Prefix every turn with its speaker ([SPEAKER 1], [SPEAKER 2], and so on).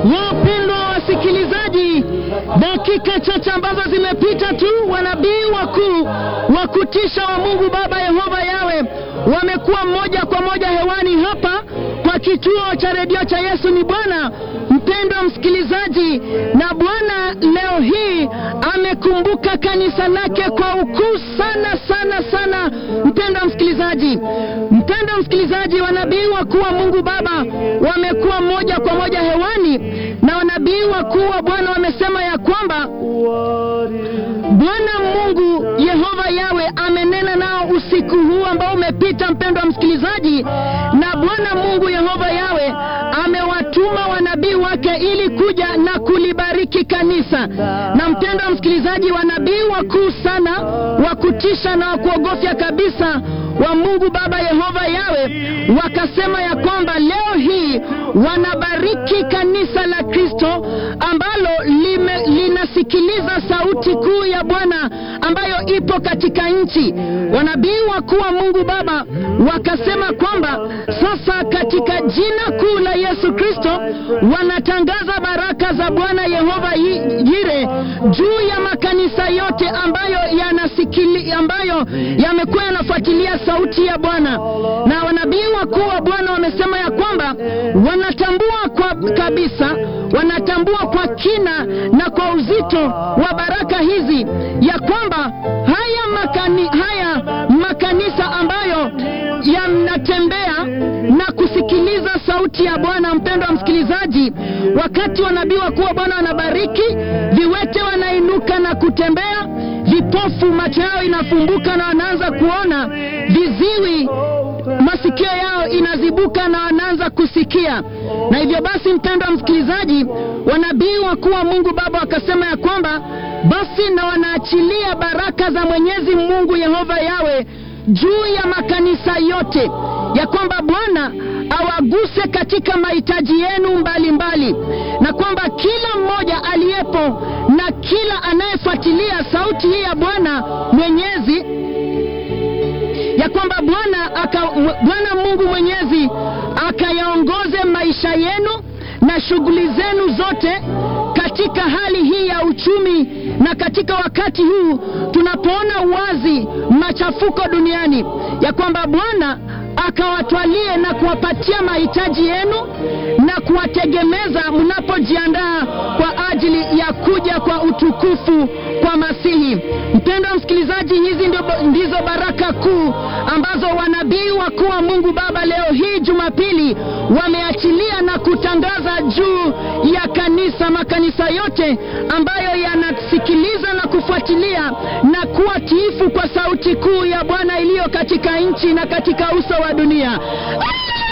[SPEAKER 1] Wapendwa wasikilizaji, dakika chache ambazo zimepita tu, wanabii wakuu wa kutisha wa Mungu Baba Yehova Yawe wamekuwa moja kwa moja hewani hapa kwa kituo cha redio cha Yesu ni Bwana. Mpendwa msikilizaji, na Bwana leo hii amekumbuka kanisa lake kwa ukuu sana sana sana. Mpendwa msikilizaji, mpendwa msikilizaji, wanabii wakuu wa Mungu Baba wamekuwa moja kwa moja hewani, na wanabii wakuu wa Bwana wamesema ya kwamba Bwana Mungu Yehova Yawe amenena nao usiku huu ambao umepita, mpendwa msikilizaji, na Bwana Mungu Yehova Yawe amewatuma wanabii wake ili kuja na kulibariki kanisa. Na mpendwa msikilizaji, wanabii wakuu sana wa kutisha na wa kuogofya kabisa wa Mungu Baba Yehova Yawe wakasema ya kwamba leo hii wanabariki kanisa la Kristo ambalo lime, linasikiliza sauti kuu ya Bwana ambayo ipo katika nchi. Wanabii wakuu wa Mungu Baba wakasema kwamba sasa katika jina kuu la Yesu Kristo wanatangaza baraka za Bwana Yehova Yire juu ya makanisa yote ambayo yanasikili, ambayo yamekuwa yanafuatilia sauti ya Bwana. Na wanabii wakuu wa Bwana wamesema ya kwamba wanatambua kwa kabisa, wanatambua kwa kina na kwa uzito wa baraka hizi ya kwamba haya makani, haya makanisa ambayo yanatembea na kusikiliza sauti ya Bwana. Mpendwa msikilizaji, wakati wanabii wakuu wa Bwana wanabariki, viwete wanainuka na kutembea, vipofu macho yao inafumbuka na wanaanza kuona, viziwi masikio yao inazibuka na wanaanza kusikia. Na hivyo basi, mpendwa msikilizaji, wanabii wakuu wa Mungu Baba wakasema ya kwamba basi na wanaachilia baraka za Mwenyezi Mungu Yehova Yawe juu ya makanisa yote, ya kwamba Bwana awaguse katika mahitaji yenu mbalimbali mbali. Na kwamba kila mmoja aliyepo na kila anayefuatilia sauti hii ya Bwana Mwenyezi ya kwamba Bwana aka Bwana Mungu Mwenyezi akayaongoze maisha yenu na shughuli zenu zote katika hali hii ya uchumi na katika wakati huu tunapoona wazi machafuko duniani, ya kwamba Bwana akawatwalie na kuwapatia mahitaji yenu na kuwategemeza mnapojiandaa kwa ajili ya kuja kwa utukufu kwa Masihi. Mpendwa msikilizaji, hizi ndizo baraka kuu ambazo wanabii wakuu wa Mungu Baba leo hii Jumapili wameachilia na kutangaza juu ya kanisa, makanisa yote ambayo yanasikiliza na kufuatilia na kuwa tiifu kwa sauti kuu ya Bwana iliyo katika nchi na katika uso wa dunia.